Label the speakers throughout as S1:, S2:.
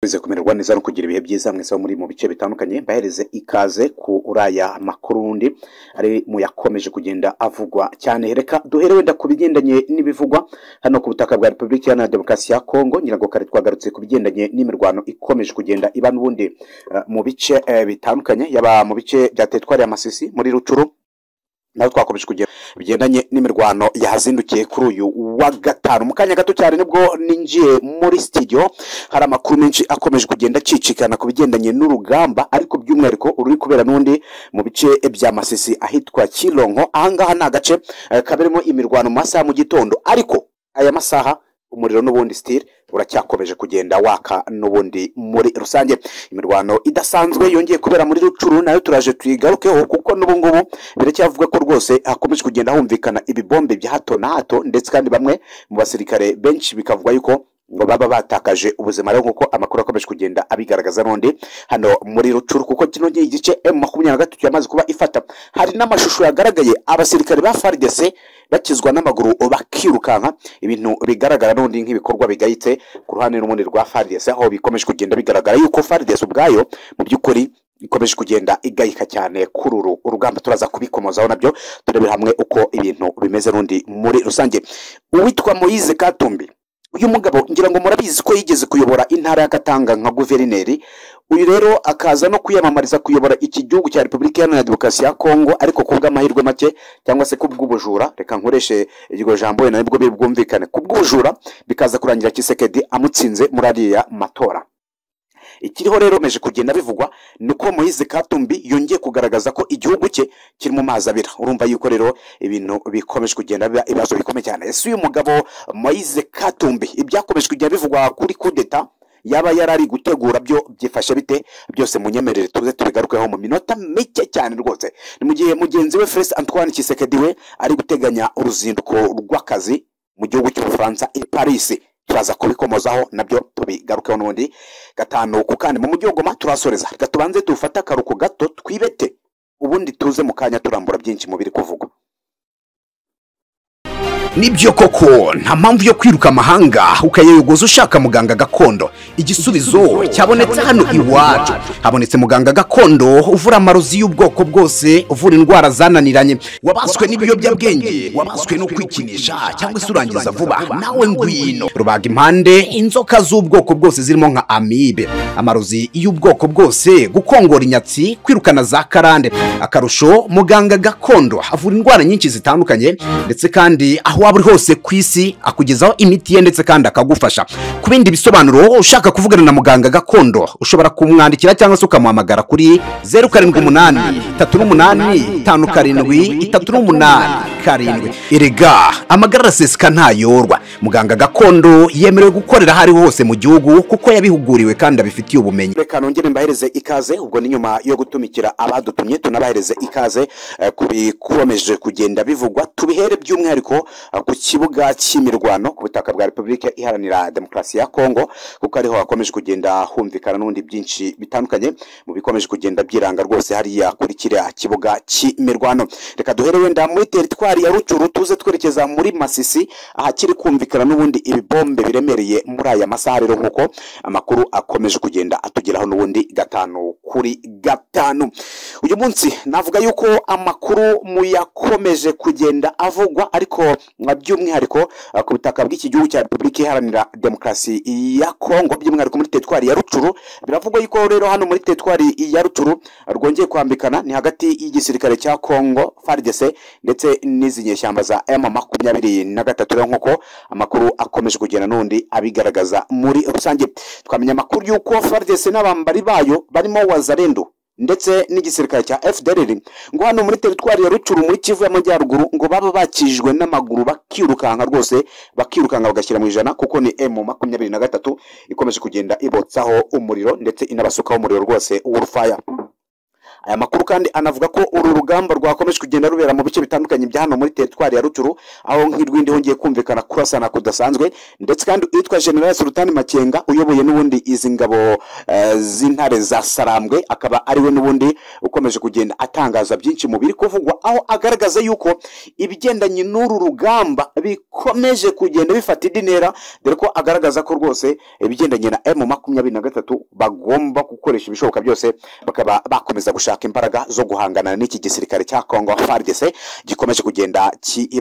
S1: Bize kumererwa neza no kugira ibihe byiza mwese bo muri mu bice bitandukanye bahereze ikaze kuri aya makuru wundi ari mu yakomeje kugenda avugwa cyane reka duhere wenda ku bigendanye n'ibivugwa hano ku butaka bwa repubulika iharanira demokarasi ya kongo ngira ngo kare twagarutse ku bigendanye n'imirwano ikomeje kugenda iba n'ubundi eh, mu bice eh, bitandukanye yaba mu bice bya teritwari ya masisi muri rucuru naho twakomeje kugera bigendanye n'imirwano yahazindukiye kuri uyu wa gatanu mu kanya gato cyane nibwo ninjiye muri studio hari amakuru menshi akomeje kugenda acicikana ku bigendanye n'urugamba ariko by'umwihariko ururi kubera n'undi mu bice bya masisi ahitwa kironko ahangaha ni agace eh, kaberamo imirwano mu masaha ya mu gitondo ariko aya masaha umuriro n'ubundi sitire uracyakomeje kugenda waka n'ubundi muri rusange imirwano idasanzwe yongeye kubera muri rucuru nayo turaje tuyigarukeho kuko n'ubungubu biracyavugwa ko rwose hakomeje kugenda humvikana ibibombe bya hato na hato ndetse kandi bamwe mu basirikare benshi bikavuga yuko ngo baba batakaje ubuzima rero nk'uko amakuru akomeje kugenda abigaragaza n'undi hano muri rucuru kuko kino gihe igice emu makumyabiri na gatatu yamaze kuba ifata hari n'amashusho yagaragaye abasirikare ba faridese bakizwa n'amaguru bakirukanka ibintu bigaragara n'undi nk'ibikorwa bigayitse ku ruhande n'ubundi rwa faridesi aho bikomeje kugenda bigaragara yuko faridesi ubwayo mu by'ukuri ikomeje kugenda igayika cyane kuri uru urugamba turaza kubikomozaho nabyo turebera hamwe uko ibintu bimeze n'undi muri rusange uwitwa moyize katumbi uyu mugabo ngira ngo murabizi ko yigeze kuyobora intara ya katanga nka guverineri uyu rero akaza no kwiyamamariza kuyobora iki gihugu cya repubulika iharanira demokarasi ya kongo ariko ku bw'amahirwe make cyangwa se kubw'ubujura reka nkoreshe iryo jambo wenda nibwo biri bwumvikane kubw'ubujura bikaza kurangira kisekedi amutsinze muri ariya matora ikiriho rero meje kugenda bivugwa ni uko moyize katumbi yongeye kugaragaza ko igihugu cye kiri mu mazi abira urumva yuko rero ibintu bikomeje kugenda biba ibibazo bikomeye cyane ese uyu mugabo moyize katumbi ibyakomeje kugenda bivugwa kuri kudeta yaba yari ari gutegura byo byifashe bite byose munyemerere tuze tubigarukeho mu minota mike cyane rwose ni mu gihe mugenzi we Felix Antoine Tshisekedi we ari guteganya uruzinduko rw'akazi mu gihugu cy'ubufaransa i Paris turaza kubikomozaho nabyo tubigarukeho n'ubundi gatanu ku kandi mu mujyi wa Goma turasoreza reka tubanze dufate akaruhuko gato twibete ubundi tuze mu kanya turambura byinshi mu biri kuvugwa
S2: nibyo koko nta mpamvu yo kwiruka amahanga ukayayogoza ushaka muganga gakondo igisubizo cyabonetse hano iwacu habonetse muganga gakondo uvura amarozi y'ubwoko bwose uvura indwara zananiranye wabaswe n'ibiyobyabwenge wabaswe no kwikinisha cyangwa se urangiza vuba nawe ngwino rubaga impande inzoka z'ubwoko bwose zirimo nka amibe amarozi y'ubwoko bwose gukongora inyatsi kwirukana za karande akarusho muganga gakondo avura indwara nyinshi zitandukanye ndetse kandi aho waba uri hose ku isi akugezaho imiti ye ndetse kandi akagufasha ku bindi bisobanuro ushaka kuvugana na muganga gakondo ushobora kumwandikira cyangwa se ukamuhamagara kuri zeru karindwi umunani tatu n'umunani tanu karindwi itatu n'umunani karindwi erega amagara araseseka ntayorwa muganga gakondo yemerewe gukorera aho ariho hose mu gihugu kuko yabihuguriwe kandi abifitiye ubumenyi
S1: reka nongere mbahereze ikaze ubwo ni nyuma yo gutumikira abadutumye tunabahereze ikaze eh, ku bikomeje kugenda bivugwa tubihere by'umwihariko eh, ku kibuga cy'imirwano ku butaka bwa repubulika iharanira demokarasi ya kongo kuko ariho hakomeje kugenda humvikana n'ubundi byinshi bitandukanye mu bikomeje kugenda byiranga rwose hariya kuri kiriya kibuga cy'imirwano reka duhere wenda muri teritwari ya rucuru tuze twerekeza muri masisi ahakiri kumvikana n'ubundi ibibombe biremereye muri aya masaha rero nk'uko amakuru akomeje kugenda atugeraho n'ubundi gatanu kuri gatanu uyu munsi navuga yuko amakuru muyakomeje kugenda avugwa ariko nka by'umwihariko eh, ku butaka bw'iki gihugu cya repubulika iharanira demokarasi ya kongo by'umwihariko muri teritwari ya rucuru biravugwa yuko rero hano muri teritwari ya rucuru rwongeye kwambikana ni hagati y'igisirikare cya kongo faridese ndetse n'izi nyeshyamba za emu makumyabiri na gatatu rero nk'uko amakuru akomeje kugenda n'undi abigaragaza muri rusange twamenya amakuru y'uko FARDC n'abambari bayo barimo wazarendo ndetse n'igisirikare cya FDLR ngo hano muri teritwari ya Rucuru muri Kivu y'Amajyaruguru ngo baba bakijijwe n'amaguru bakirukanka rwose bakirukanka bagashyira mu ijana kuko ni M makumyabiri na gatatu ikomeje kugenda ibotsaho umuriro ndetse inabasukaho umuriro rwose w'urufaya aya makuru kandi anavuga ko uru rugamba rwakomeje kugenda rubera mu bice bitandukanye bya hano muri teritwari ya ruturu aho nk'irwindi hongeye kumvikana kurasana kudasanzwe ndetse kandi uwitwa general sultani makenga uyoboye n'ubundi izi ngabo eh, z'intare za sarambwe akaba ari we n'ubundi ukomeje kugenda atangaza byinshi mu biri kuvugwa aho agaragaza yuko ibigendanye n'uru rugamba bikomeje kugenda bifata indi ntera dore ko agaragaza ko rwose ibigendanye na emu makumyabiri na gatatu bagomba gukoresha ibishoboka byose bakaba bakomeza gushaka imbaraga zo guhangana n'iki gisirikare cya kongo fargese gikomeje kugenda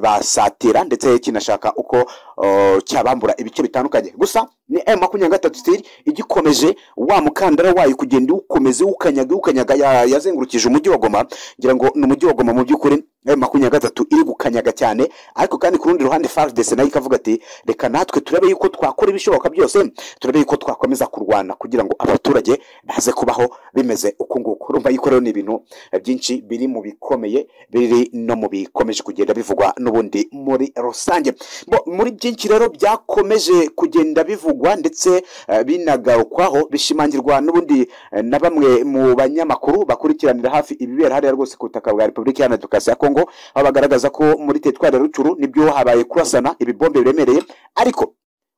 S1: kibasatira ndetse kinashaka uko uh, cyabambura ibice bitandukanye gusa ni emu makumyabiri na gatatu sitiri igikomeje wa mukandara wayo kugenda iwukomeza iwukanyaga iwukanyaga ya- yazengurukije umujyi wa goma ngira ngo ni umujyi wa goma mu by'ukuri emu makumyabiri na gatatu iri gukanyaga cyane ariko kandi ku rundi ruhande farudese nayo ikavuga ati reka natwe turebe yuko twakora ibishoboka byose turebe yuko twakomeza kurwana kugira ngo abaturage baze kubaho bimeze uku nguku urumva yuko rero ni ibintu eh, byinshi biri mu bikomeye biri no mu bikomeje kugenda bivugwa n'ubundi muri rusange Bo, muri byinshi rero byakomeje kugenda bivugwa ndetse eh, binagarukwaho bishimangirwa n'ubundi eh, na bamwe mu banyamakuru bakurikiranira hafi ibibera hariya rwose ku butaka bwa repubulika iharanira demokarasi ya kongo aho bagaragaza ko muri teritwari ya rucuru nibyo habaye kurasana ibibombe biremereye ariko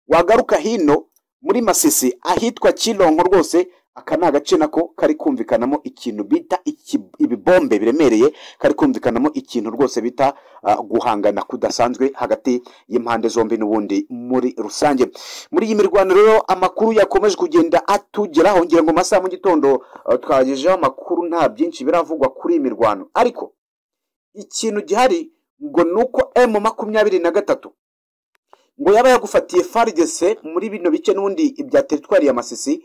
S1: wagaruka hino muri masisi ahitwa kironko rwose aka ni agace nako kari kumvikanamo ikintu bita iki- ibibombe biremereye kari kumvikanamo ikintu rwose bita ah, guhangana kudasanzwe hagati y'impande zombi n'ubundi muri rusange muri iyi mirwano rero amakuru yakomeje kugenda atugeraho ngira ngo mu masaha mu gitondo ah, twagejeho amakuru nta byinshi biravugwa kuri iyi mirwano ariko ikintu gihari ngo ni uko emu makumyabiri na gatatu ngo yaba yagufatiye farigese muri bino bice n'ubundi bya teritwari ya masisi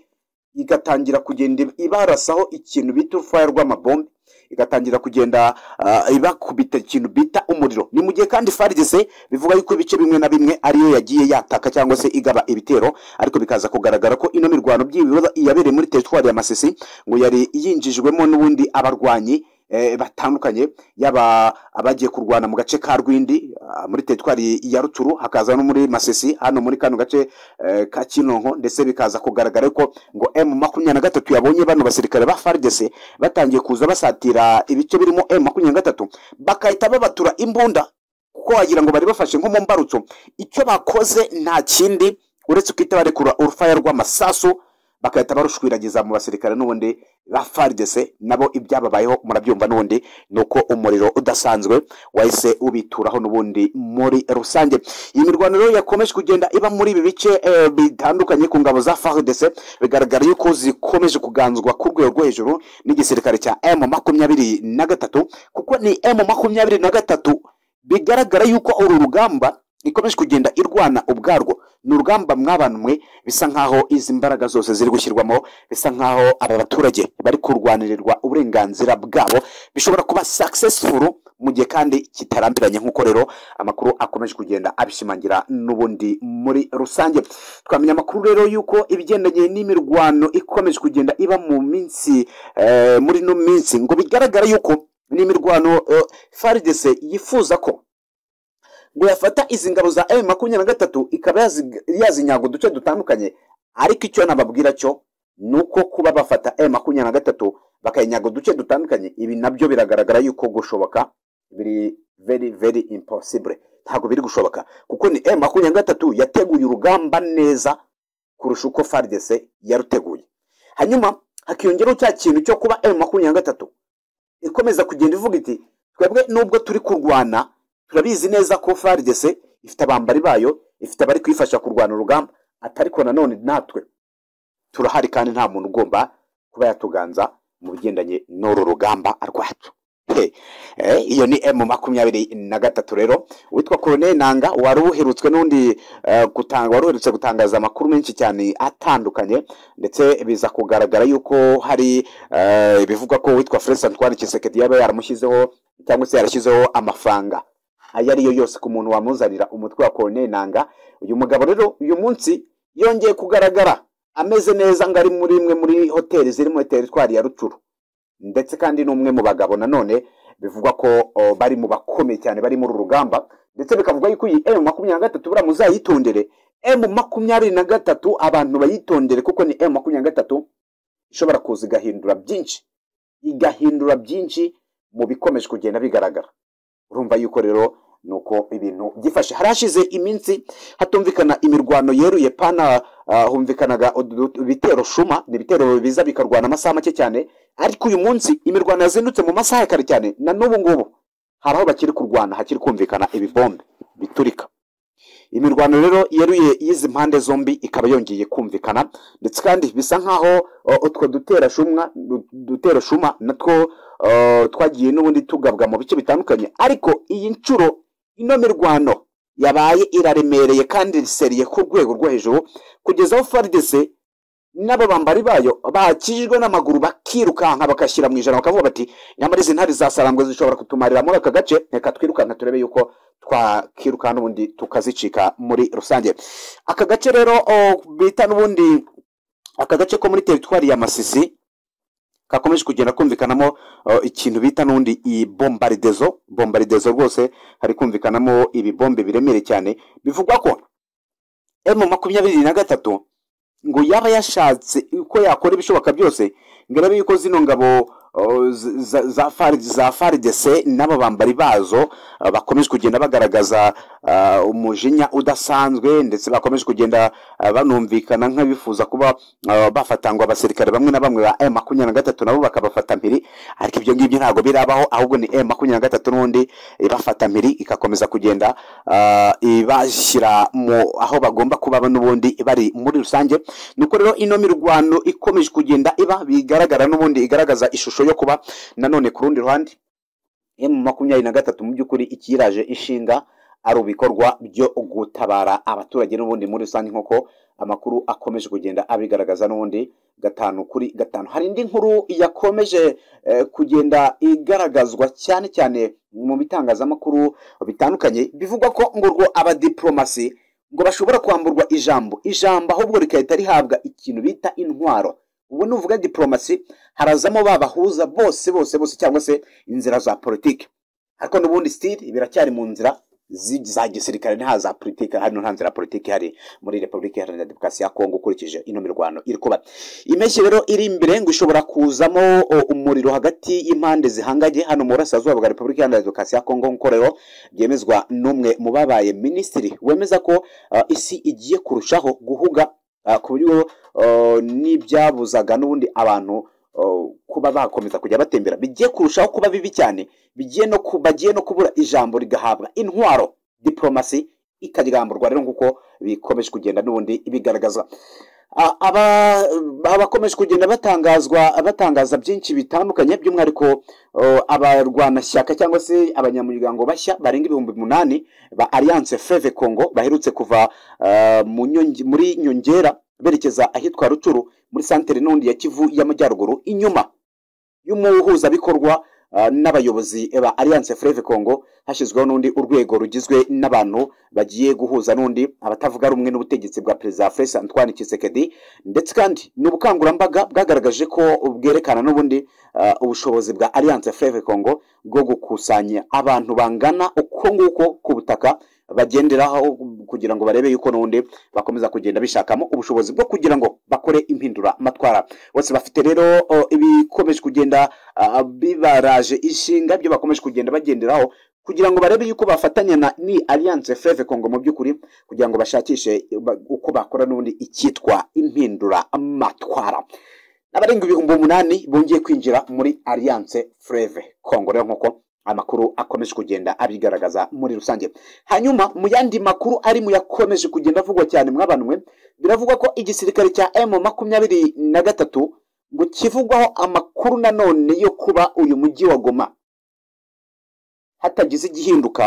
S1: igatangira kugenda ibarasaho ikintu bita urufaya rw'amabombe igatangira kugenda ah, ibakubita ikintu bita umuriro ni mu gihe kandi farigese bivuga yuko ibice bimwe na bimwe ariyo yagiye yataka cyangwa se igaba ibitero ariko bikaza kugaragara ko ino mirwano by'ibibazo yabereye muri teritwari ya masisi ngo yari yinjijwemo n'ubundi abarwanyi eh, batandukanye yaba abagiye kurwana mu gace ka rwindi ah, muri teritwari ya ruturu hakaza no muri masisi hano muri kano gace eh, ka kinonko ndetse bikaza kugaragara ko ngo m makumyabiri na gatatu yabonye bano basirikare ba farigese batangiye kuza basatira ibice birimo m makumyabiri na gatatu bagahita babatura imbunda kuko wagira ngo bari bafashe nko mu mbarutso icyo bakoze nta kindi uretse guhita barekura urufaya rw'amasasu bagahita barushwiragiza mu basirikare n'ubundi ba farigese nabo ibyababayeho murabyumva n'ubundi ni uko umuriro udasanzwe wahise ubituraho n'ubundi muri rusange iyi mirwano rero yakomeje kugenda iba muri ibi bice eh, bitandukanye ku ngabo za farigese bigaragara yuko zikomeje kuganzwa ku rwego rwo hejuru n'igisirikare cya emu makumyabiri na gatatu kuko ni emu makumyabiri na gatatu bigaragara yuko uru rugamba ikomeje kugenda irwana ubwarwo ni urugamba mwabanumwe bisa nkaho izi mbaraga zose ziri gushyirwamo bisa nkaho aba baturage bari kurwanirirwa uburenganzira bwabo bishobora kuba successful mu gihe kandi kitarambiranye nk'uko rero amakuru akomeje kugenda abishimangira n'ubundi muri rusange twamenya amakuru rero y'uko ibigendanye n'imirwano ikomeje kugenda iba mu minsi eh, muri ino minsi ngo bigaragara y'uko n'imirwano eh, faridese yifuza ko ngo yafata izi ngabo za M makumyabiri na gatatu ikaba yazi- yazinyaga uduce dutandukanye ariko icyo nababwira cyo ni uko kuba bafata M makumyabiri na gatatu bakayinyaga uduce dutandukanye ibi nabyo biragaragara yuko gushoboka biri very very impossible ntabwo biri gushoboka kuko ni M makumyabiri na gatatu yateguye urugamba neza kurusha uko faridese yaruteguye hanyuma hakiyongeraho cya kintu cyo kuba M makumyabiri na gatatu ikomeza kugenda ivuga iti twebwe nubwo turi kurwana turabizi neza ko faridese ifite abambari bayo ifite abari kuyifasha kurwana urugamba atariko nanone natwe turahari kandi nta muntu ugomba kuba yatuganza mu bigendanye n'uru rugamba rwacu He, eh, iyo ni emu makumyabiri na gatatu rero witwa koroneli nanga wari uherutswe n'undi eh, gutanga wari uherutse gutangaza amakuru menshi cyane atandukanye ndetse biza kugaragara yuko hari eh, bivugwa ko witwa felix antoine kisekedi yaba yaramushyizeho cyangwa se yarashyizeho amafaranga ayo ari yo yose ku muntu wamuzanira umutwe wa koroneli nanga uyu mugabo rero uyu munsi yongeye kugaragara ameze neza ngo ari muri imwe muri hoteli ziri muri teritwari ya rucuru ndetse kandi ni umwe mu bagabo nanone bivugwa ko o, bari mu bakomeye cyane bari muri uru rugamba ndetse bikavuga yuko iyi emu makumyabiri na gatatu buriya muzayitondere emu makumyabiri na gatatu abantu bayitondere kuko ni emu makumyabiri na gatatu ishobora kuza igahindura byinshi igahindura byinshi mu bikomeje kugenda bigaragara urumva yuko rero ni uko ibintu byifashe hari hashize iminsi hatumvikana imirwano yeruye pana ah, humvikanaga udu- ibitero shuma ni ibitero biza bikarwana amasaha make cyane ariko uyu munsi imirwano yazindutse mu masaha ya kare cyane na n'ubu ngubu hari aho bakiri kurwana hakiri kumvikana ibibombe biturika imirwano rero yeruye y'izi mpande zombi ikaba yongeye kumvikana ndetse kandi bisa nk'aho uh, utwo duterashumwa du- duterashuma natwo uh, twagiye n'ubundi tugabwa mu bice bitandukanye ariko iyi nshuro ino mirwano yabaye iraremereye kandi riseriye ku rwego rwo hejuru kugeza aho faridese n'ababambari bayo bakijijwe n'amaguru bakirukanka bagashyira mu ijana bakavuga bati nyamara izi ntare za sarangwe zishobora kutumarira muri aka gace reka twirukanka turebe yuko twakiruka n'ubundi tukazicika muri rusange aka gace rero o, bita n'ubundi aka gace ko muri teritwari ya masisi kakomeje kugenda kumvikanamo o, ikintu bita n'ubundi ibombardezo bombardezo rwose hari kumvikanamo ibibombe biremereye cyane bivugwa ko emu makumyabiri na gatatu ngo yaba yashatse uko yakora ibishoboka byose ngo arebe yuko zino ngabo uh, z- za- za fari- za faridese n'ababambari bazo uh, bakomeje kugenda bagaragaza uh, umujinya udasanzwe ndetse bakomeje kugenda uh, banumvikana nk'abifuza kuba uh, bafatangwa abasirikare bamwe na bamwe ba M makumyabiri na gatatu nabo bakabafata mpiri ariko ibyo ngibyo ntabwo birabaho ahubwo ni M makumyabiri na gatatu n'ubundi ibafata mpiri igakomeza kugenda uh, ibashyira mu aho bagomba kuba n'ubundi bari muri rusange nuko rero ino mirwano ikomeje kugenda iba bigaragara n'ubundi igaragaza ishusho yo kuba nanone ku rundi ruhande emu makumyabiri na gatatu mu by'ukuri ikiraje ishinga ari ibikorwa byo gutabara abaturage n'ubundi muri rusange nk'uko amakuru akomeje kugenda abigaragaza n'ubundi gatanu kuri gatanu hari indi nkuru yakomeje eh, kugenda igaragazwa cyane cyane mu bitangazamakuru bitandukanye bivugwa ko ngo urwo abadiplomasi ngo bashobora kwamburwa ijambo ijambo ahubwo rigahita rihabwa ikintu bita intwaro ubu nuvuga diplomasi harazamo babahuza bose bose bose cyangwa se inzira za politiki ariko n'ubundi sitiri biracyari mu nzira zi- za gisirikare nta za politiki hano nta nzira ya politiki hari muri repubulika iharanira demokarasi ya kongo ukurikije ino mirwano iri kuba impeshyi rero iri imbere ngo ishobora kuzamo o, umuriro hagati y'impande zihanganye hano mu burasirazuba bwa repubulika iharanira demokarasi ya kongo nk'uko rero byemezwa n'umwe mu babaye minisitiri wemeza ko ah, isi igiye kurushaho guhuga ah, ku buryo ah, n'ibyabuzaga n'ubundi abantu ah, kuba bakomeza kujya batembera bigiye kurushaho kuba bibi cyane bigiye no ku- bagiye no kubura ijambo rigahabwa intwaro diplomasi ikaryamburwa rero nk'uko bikomeje kugenda n'ubundi bigaragazwa A- aba- abakomeje kugenda batangazwa batangaza byinshi bitandukanye by'umwihariko uh, abarwanashyaka cyangwa se abanyamuryango bashya barenga ibihumbi umunani ba alliance feve congo baherutse kuva uh, mu nyonge- muri nyongera berekeza ahitwa rucuru muri santere n'undi ya kivu y'amajyaruguru inyuma y'umuhuzabikorwa uh, n'abayobozi ba alliance freve congo hashyizweho n'undi urwego rugizwe n'abantu bagiye guhuza n'undi abatavuga rumwe n'ubutegetsi bwa perezida fres antoine kisekedi ndetse kandi ni ubukangurambaga bwagaragaje ko bwerekana n'ubundi uh, ubushobozi bwa alliance freve congo bwo gukusanya abantu bangana uko nguko ku butaka bagenderaho kugira ngo barebe yuko n'ubundi bakomeza kugenda bishakamo ubushobozi bwo kugira ngo bakore impinduramatwara bose bafite rero uh, ibikomeje kugenda uh, bibaraje ishinga byo bakomeje kugenda bagenderaho kugira ngo barebe yuko bafatanya na ni alliance feve congo mu by'ukuri kugira ngo bashakishe ba- uko bakora n'ubundi icyitwa impindura amatwara abarenga ibihumbi umunani bongeye kwinjira muri alliance freve congo rero nk'uko amakuru akomeje kugenda abigaragaza muri rusange hanyuma mu yandi makuru ari mu yakomeje kugenda avugwa cyane mwabanwe biravugwa ko igisirikare cya m makumyabiri na gatatu ngo kivugwaho amakuru nanone yo kuba uyu mujyi wa goma hatagize igihinduka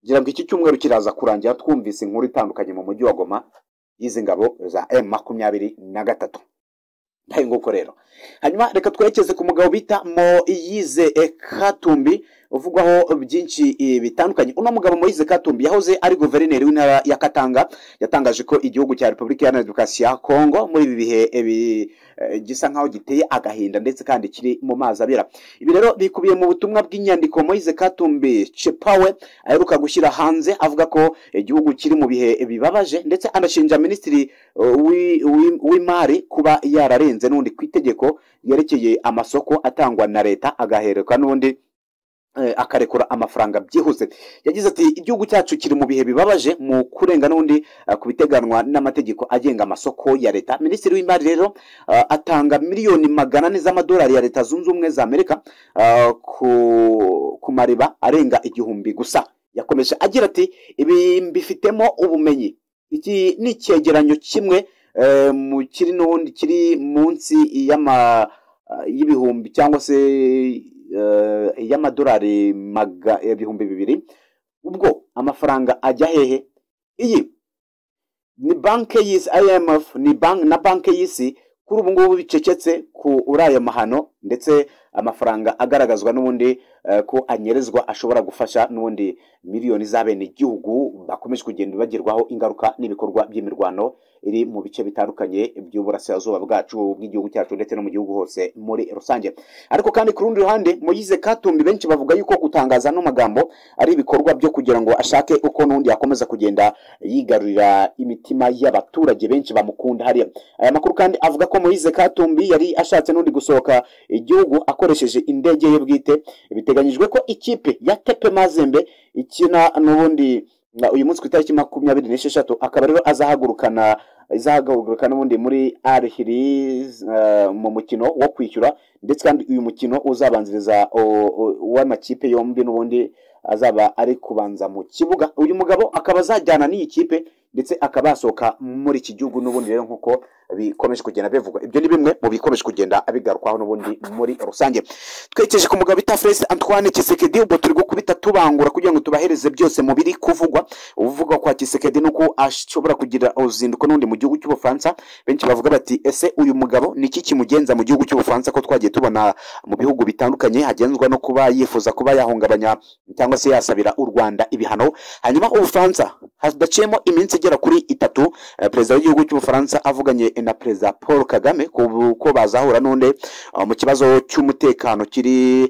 S1: ngira ngo iki cyumweru kiraza kurangira twumvise inkuru itandukanye mu mujyi wa goma y'izi ngabo za m makumyabiri na gatatu nayo nguko rero hanyuma reka twerekeze ku mugabo bita moyize katumbi uvugwaho byinshi eh, bitandukanye uno mugabo moyize katumbi yahoze ari guverineri w'intara ya katanga yatangaje ko igihugu cya repubulika iharanira demokarasi ya kongo muri ibi bihe eh, bi- eh, gisa nkaho giteye agahinda ndetse kandi kiri mu mazi abira ibi rero bikubiye mu butumwa bw'inyandiko moyize katumbi cepawe aheruka gushyira hanze avuga ko igihugu kiri mu bihe bibabaje ndetse anashinja minisitiri uh, w'i- w'i- w'imari kuba yararenze n'undi ku itegeko ryerekeye amasoko atangwa na leta agaherekwa n'undi akarekura amafaranga byihuse yagize ati igihugu cyacu kiri mu bihe bibabaje mu kurenga n'undi ku biteganwa n'amategeko agenga amasoko ya leta minisitiri w'imari rero atanga miliyoni magana ane z'amadolari ya leta zunze ubumwe za amerika ku mariba arenga igihumbi gusa yakomeje agira ati ibi mbifitemo ubumenyi iki ni icyegeranyo kimwe mu kiri n'ubundi kiri munsi y'ibihumbi cyangwa se y'amadolari ibihumbi bibiri ubwo amafaranga ajya hehe iyi ni banki y'isi IMF ni banki na banki y'isi kuri ubu ngubu bicecetse kuri ayo mahano ndetse amafaranga agaragazwa n'ubundi ko anyerezwa ashobora gufasha n'ubundi miliyoni z'abenegihugu bakomeje kugenda bagerwaho ingaruka n'ibikorwa by'imirwano iri mu bice bitandukanye by'uburasirazuba bwacu bw'igihugu cyacu ndetse no mu gihugu hose muri rusange ariko kandi ku rundi ruhande muyize katumbi benshi bavuga yuko gutangaza ano magambo ari ibikorwa byo kugira ngo ashake uko n'undi yakomeza kugenda yigarurira imitima y'abaturage benshi bamukunda hariya aya makuru kandi avuga ko muyize katumbi yari ashatse n'undi gusohoka igihugu akoresheje indege ye bwite biteganyijwe ko ikipe ya tepe mazembe ikina n'ubundi uyu munsi ku itariki makumyabiri n'esheshatu akaba rero azahagurukana izahagurukana n'ubundi muri arihiri mu mukino wo kwishyura ndetse kandi uyu mukino uzabanziriza uw'amakipe yombi n'ubundi azaba ari kubanza mu kibuga uyu mugabo akaba azajyana n'iyi kipe ndetse akaba yasohoka muri iki gihugu n'ubundi rero nk'uko bikomeje kugenda bivugwa ibyo ni bimwe mu bikomeje kugenda bigarukwaho n'ubundi muri rusange twerekeje ku mugabo bita Fred Antoine Kisekedi ubwo turi gukubita tubangura kugira ngo tubahereze byose mu biri kuvugwa uvuga kwa Kisekedi nuko ashobora kugira uruzinduko n'undi mu gihugu cy'Ubufaransa benshi bavuga bati ese uyu mugabo ni iki kimugenza mu gihugu cy'Ubufaransa ko twagiye tubona mu bihugu bitandukanye hagenzwa no kuba yifuza kuba yahungabanya cyangwa se yasabira u Rwanda ibihano hanyuma Ubufaransa hadaciyemo iminsi igera kuri itatu perezida w'igihugu cy'Ubufaransa avuganye na perezida paul kagame ko bazahura n'undi mu kibazo cy'umutekano kiri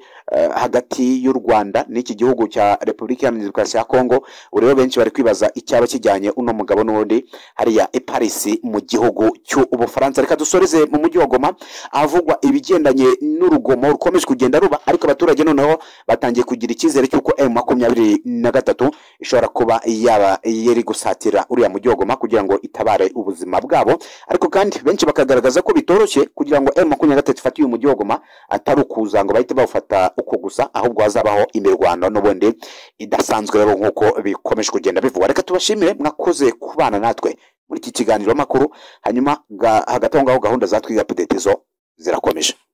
S1: hagati y'u rwanda n'iki gihugu cya repubulika iharanira demokarasi ya kongo rero benshi bari kwibaza icyaba kijyanye uno mugabo n'undi hariya i parisi mu gihugu cy'ubufaransa reka dusoreze mu mujyi wa goma ahavugwa ibigendanye n'urugomo rukomeje kugenda ruba ariko abaturage noneho batangiye kugira icyizere cy'uko emu makumyabiri na gatatu ishobora kuba yaba yari gusatira uriya mujyi wa goma kugira ngo itabare ubuzima bwabo ariko kandi benshi bakagaragaza ko bitoroshye kugira ngo emu makumyabiri na gatatu ifate uyu mujyi wa goma atari ukuza ngo bahite bawufata uko gusa ahubwo hazabaho imirwano n'ubundi idasanzwe rero nk'uko bikomeje kugenda bivugwa reka tubashimire mwakoze kubana natwe muri iki kiganiro makuru hanyuma hagati aho ngaho gahunda za twiga pedetezo zirakomeje